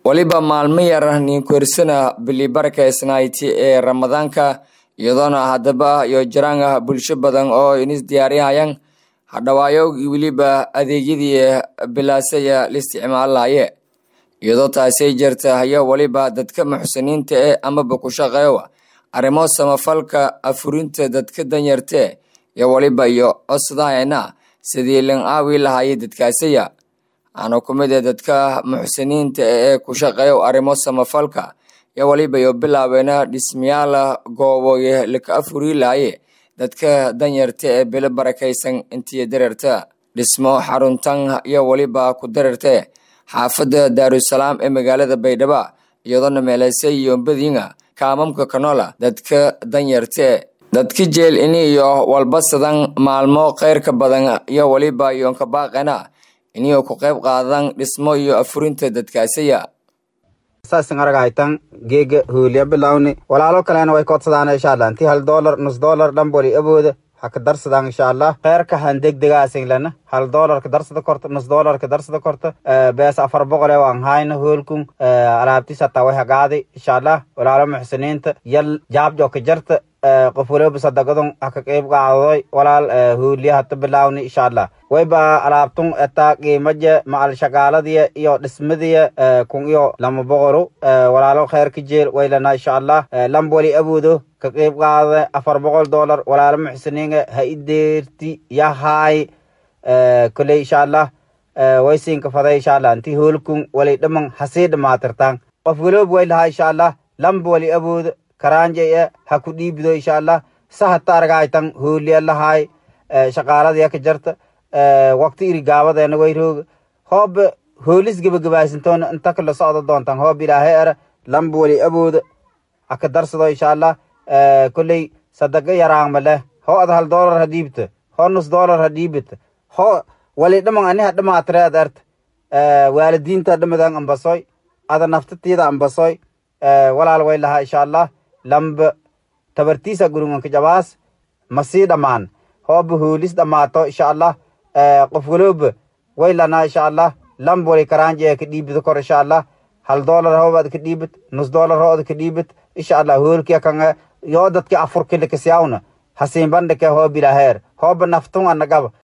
weliba maalmo yar ninkuersana bili barakaysnayti ee ramadaanka iyadoona haddaba iyo jiraan bulsho badan oo inis diyaariyahayaan hadhawaayo weliba adeegyadii bilaasaya la isticmaalaye iyadoo taasay jirta haya weliba dadka muxsiniinta ee amaba ku shaqeewa arrimo samafalka afurinta dadka danyartee iyo weliba iyo codsadahayna sidii lan aawi lahayay dadkaasaya waxaana ku mid ah dadka muxsiniinta ee ku shaqeeya arrimo samafalka iyo weliba iyo bilaabeena dhismayaala gooboye laka afuri lahaye dadka danyarta ee bilo barakaysan intii dareerta dhismo xaruntan iyo weliba ku dareerte xaafadda daarusalaam ee magaalada baydhabo iyadoona meeleysay iyo badiina kaamamka kanola dadka danyarte dadka jeel ini iyo walbasadan maalmo kheyrka badan iyo weliba iyoonka baaqena iniyo ku qayb qaadan dhismo iyo afurinta dadkaasaya saasin aragaytan geega hooliya bilawni walaalo kalena way kodsadaan insha allah intii hal doolar nus doolar dhamboli abooda ha ka darsadaan insha allah kheyrka han degdegaasin lana hal doolar ka darsada korta nus doolar ka darsada korta bees afar boqole waan hayna hoolkun alaabtis hataa way hagaadi insha allah walaalo muxsiniinta yal jaabjo ka jarta qof waliba sadagadon haka qeyb qaadoy walaal hooliya hata bilaawni insha allah wayba alaabtun etaa qiimaja macal shaqaaladiya iyo dhismadiya kun iyo lama boqolu walaalo kheyrka jeel waylana insha allah lamboli abudo ka qeyb qaada afar boqol dollar walaalo muxsiniinga ha ideerti yahay koley insha allah waysinka faday insha allah inti hoolkun walay dhaman hasii dhamaatirtaan qof waliba way lahaa insha allah lamboli abudo karaanjaya ha ku dhiibdo insha allah sahata argaytan hooliya lahay shaqaaladiya ka jarta waqti iri gaabadeena wayrooga hoob hoolis gebagabaysintona inta kala socdo doontan hoob ilaahay era lamba wali abooda aka darsado insha allah kolley sadaga yaraangma leh hoo ad hal doolar ha dhiibta hoo nus doolar ha dhiibita hoo wali dhaman ani ha dhamaatreed erta waalidiinta dhamadan ambasoy ada naftatiida ambasoy walaal way lahaa insha allah lamba tabartiisa gurunganka jabaas masii dhammaan hooba hoolis dhammaato insha allah qof walooba way lanaa insha allah lamba wali karaanjee ka dhiibida kor insha allah hal doolar hoobaad ka dhiibid nus doolar hooda ka dhiibid insha allah hoolkia kanga yoo dadki afurkilakasiyawna hasiinbandhike hoobilaaheer hooba naftun anagaba